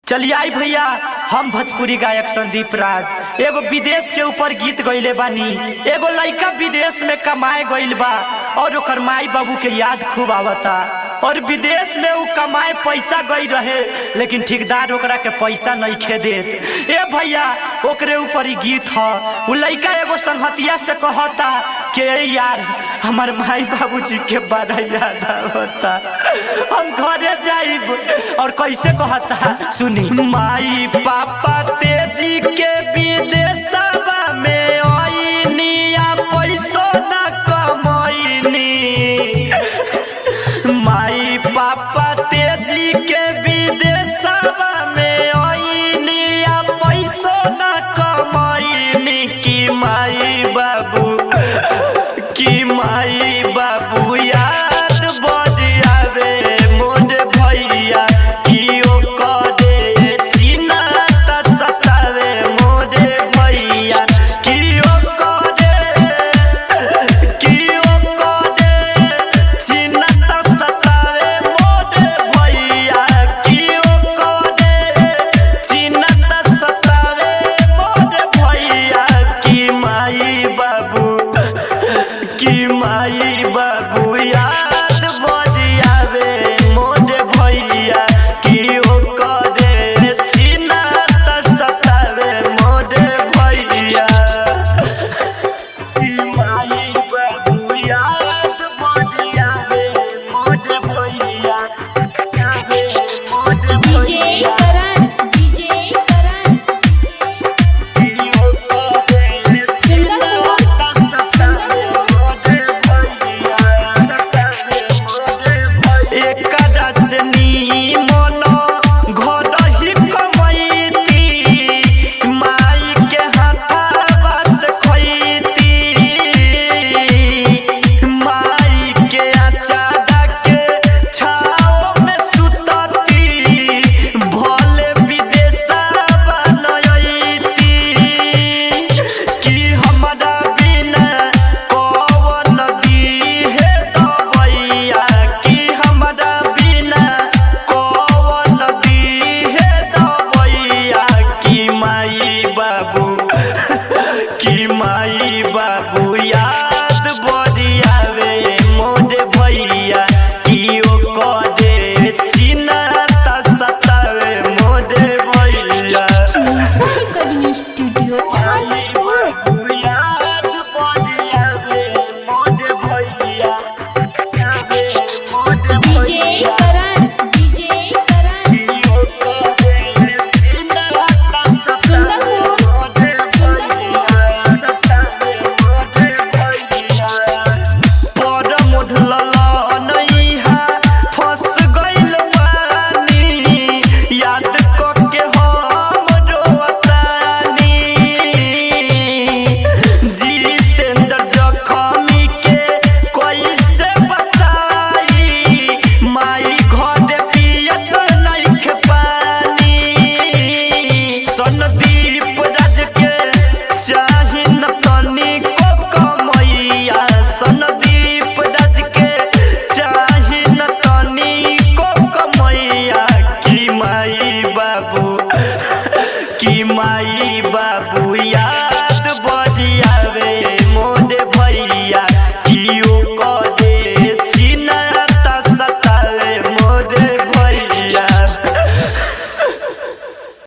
चलिए आई भैया हम भोजपुरी गायक संदीप राज एगो विदेश के ऊपर गीत गईले बानी एगो लड़का विदेश में कमाए गईल बा और ओकर माई बाबू के याद खूब आवता और विदेश में उ कमाए पैसा गई रहे लेकिन ठेकेदार ओकरा के पैसा नहीं खे देत ए भैया ओकरे ऊपर ही गीत ह उ लड़का एगो संगतिया से कहता के यार हमार माई बाबूजी के बड़ा याद आवता हम घरे जाइब और कैसे कहता सुनी माई पापा